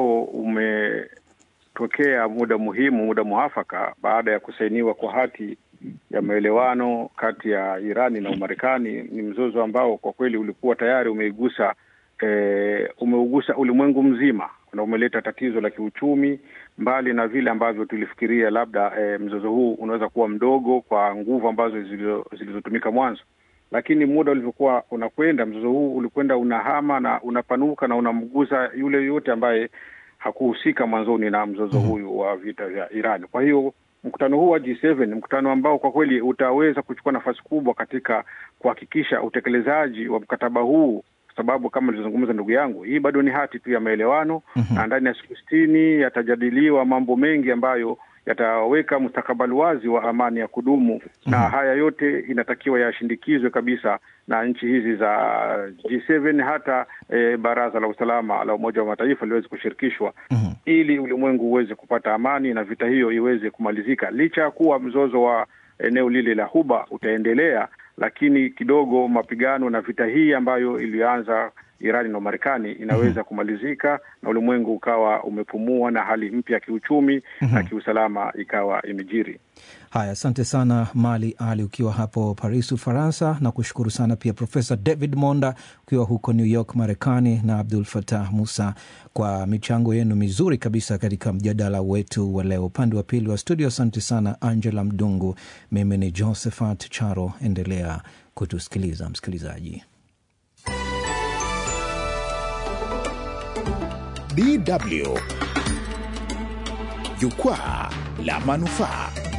leo umetokea muda muhimu, muda muafaka baada ya kusainiwa kwa hati ya maelewano kati ya Irani na Umarekani. Ni mzozo ambao kwa kweli ulikuwa tayari umeigusa e, umeugusa ulimwengu mzima na umeleta tatizo la kiuchumi, mbali na vile ambavyo tulifikiria labda e, mzozo huu unaweza kuwa mdogo kwa nguvu ambazo zilizotumika mwanzo, lakini muda ulivyokuwa unakwenda, mzozo huu ulikwenda unahama na unapanuka na unamgusa yule yoyote ambaye hakuhusika mwanzoni na mzozo mm -hmm. huyu wa vita vya Irani. Kwa hiyo mkutano huu wa G7 ni mkutano ambao kwa kweli utaweza kuchukua nafasi kubwa katika kuhakikisha utekelezaji wa mkataba huu sababu kama ilivyozungumza ndugu yangu, hii bado ni hati tu ya maelewano mm -hmm. na ndani ya siku sitini yatajadiliwa mambo mengi ambayo yataweka mustakabali wazi wa amani ya kudumu mm -hmm. na haya yote inatakiwa yashindikizwe kabisa na nchi hizi za G7 hata e, Baraza la Usalama la Umoja wa Mataifa liweze kushirikishwa mm -hmm. ili ulimwengu uweze kupata amani na vita hiyo iweze kumalizika, licha ya kuwa mzozo wa eneo lile la Huba utaendelea lakini kidogo mapigano na vita hii ambayo ilianza Irani na Marekani inaweza mm -hmm. kumalizika na ulimwengu ukawa umepumua na hali mpya ya kiuchumi mm -hmm. na kiusalama ikawa imejiri. Haya, asante sana Mali Ali ukiwa hapo Paris, Ufaransa, na kushukuru sana pia Profesa David Monda ukiwa huko New York, Marekani, na Abdul Fatah Musa kwa michango yenu mizuri kabisa katika mjadala wetu wa leo. Upande wa pili wa studio, asante sana Angela Mdungu. Mimi ni Josephat Charo, endelea kutusikiliza msikilizaji. DW Jukwaa la Manufaa.